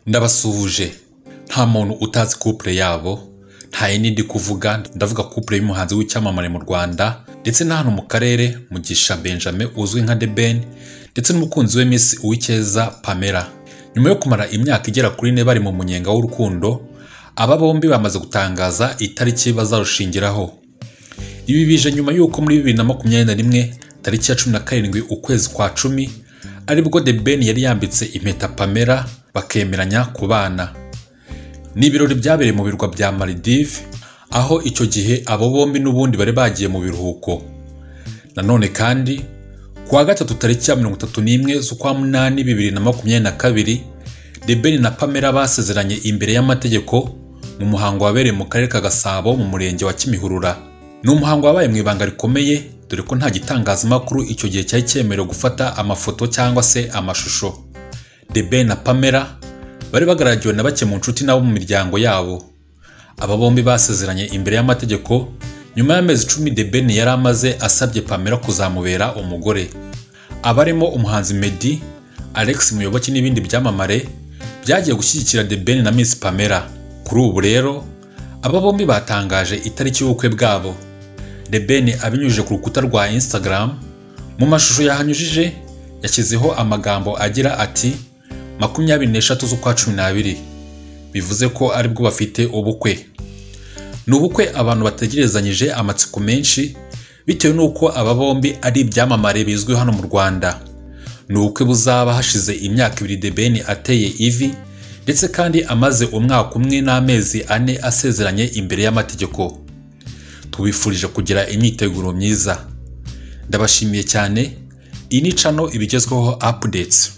ndabasuhuje nta muntu utazi couple yabo nta yindi ndi kuvuga ndavuga couple y'umuhanzi w'icyamamare mu Rwanda ndetse na hano mu karere Mugisha Benjamin uzwi nka The Ben ndetse n'umukunzi we Miss Uwicyeza Pamela nyuma yo kumara imyaka igera kuri ine bari mu munyenga w'urukundo aba bombi bamaze gutangaza itariki bazarushingiraho ibi bije nyuma y'uko muri bibiri na makumyabiri na rimwe tariki ya cumi na karindwi ukwezi kwa cumi aribwo The Ben yari yambitse impeta Pamela bakemeranya kubana ni ibirori byabereye mu birwa bya Maldives aho icyo gihe abo bombi n'ubundi bari bagiye mu biruhuko nanone kandi ku wa gatatu tariki ya mirongo itatu n'imwe z'ukwa munani bibiri na makumyabiri na kabiri The Ben na Pamela basezeranye imbere y'amategeko mu muhango wabereye mu karere ka Gasabo mu murenge wa Kimihurura ni umuhango wabaye mu ibanga rikomeye dore ko nta gitangazamakuru icyo gihe cyari cyemerewe gufata amafoto cyangwa se amashusho The Ben na Pamela bari bagaragiwe na bake mu nshuti n'abo mu miryango yabo aba bombi basezeranye imbere y'amategeko nyuma y'amezi icumi The Ben yari amaze asabye Pamela kuzamubera umugore abarimo umuhanzi Meddy Alex Muyoboke n'ibindi byamamare byagiye gushyigikira The Ben na Miss Pamela kuri ubu rero aba bombi batangaje itariki y'ubukwe bwabo The Ben abinyujije ku rukuta rwa Instagram mu mashusho yahanyujije yashyizeho amagambo agira ati makumyabiri n'eshatu z'ukwa cumi n'abiri bivuze ko aribwo bafite ubukwe ni ubukwe abantu bategerezanyije amatsiko menshi bitewe n'uko aba bombi ari ibyamamare bizwi hano mu rwanda ni ubukwe buzaba hashize imyaka ibiri The Ben ateye ivi ndetse kandi amaze umwaka umwe n'amezi ane asezeranye imbere y'amategeko tubifurije kugira imyiteguro myiza ndabashimiye cyane iyi ni cano ibigezweho updates